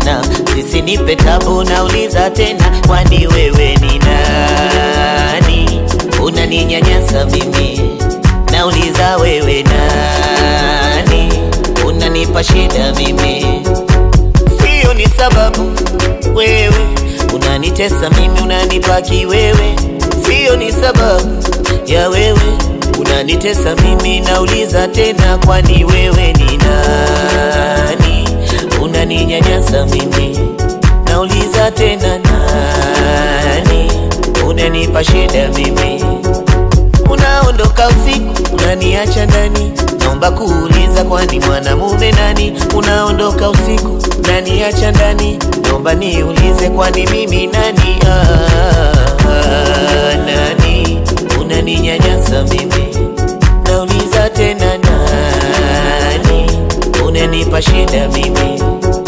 sana, sisinipe tabu, nauliza tena, kwani wewe ni nani? Unaninyanyasa mimi, nauliza wewe nani? Unanipa shida mimi, sio ni sababu wewe unanitesa mimi, unanipa kiwewe, sio ni sababu ya wewe unanitesa mimi, nauliza tena, kwani wewe ni nani? Unaninyanyasa mimi, nauliza tena, nani? Unanipa shida mimi, unaondoka usiku, unaniacha ndani, naomba kuuliza, kwani mwanamume nani? Unaondoka usiku, unaniacha ndani, naomba niulize, kwani mimi nani? Ah, ah, nani? Unaninyanyasa mimi, nauliza tena, nani? Unanipa shida mimi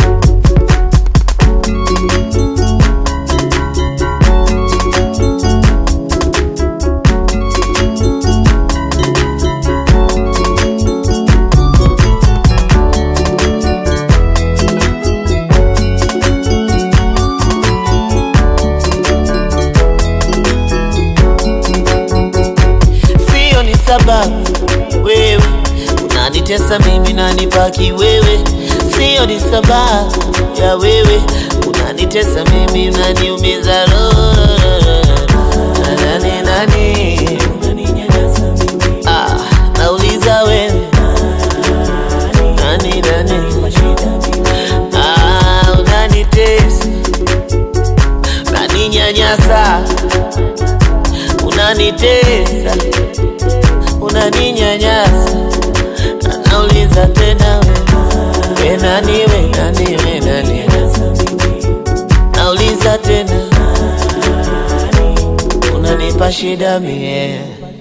sio ni sababu wewe unanitesa mimi nanipaki wewe, sio ni sababu ya wewe unanitesa mimi unaniumiza roho. Nani nani ah, nauliza wewe nani nani ah, unanitesa unaninyanyasa unanitesa unaninyanyasa, anauliza tena we, we nani we nani we nani, nauliza tena unanipa shida mie